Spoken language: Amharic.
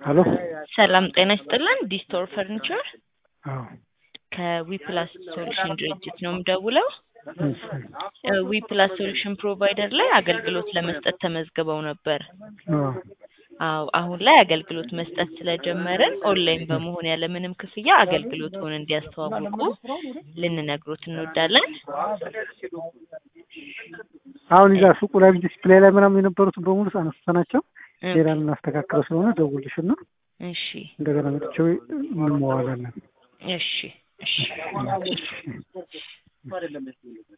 ሄሎ ሰላም ጤና ይስጥልን። ዲስቶር ፈርኒቸር አዎ ከዊፕላስ ሶሉሽን ድርጅት ነው የምደውለው። እሺ ዊፕላስ ሶሉሽን ፕሮቫይደር ላይ አገልግሎት ለመስጠት ተመዝግበው ነበር። አዎ አዎ አሁን ላይ አገልግሎት መስጠት ስለጀመርን ኦንላይን በመሆን ያለምንም ክፍያ አገልግሎቱን እንዲያስተዋውቁ ልንነግሮት እንወዳለን። አሁን እዛ ሱቁ ላይ ዲስፕሌይ ላይ ምናምን የነበሩትን በሙሉ አነስተናቸው ሌላ የምናስተካክለው ስለሆነ ደውልሽና እሺ እንደገና መጥቼው እንመዋላለን። እሺ እሺ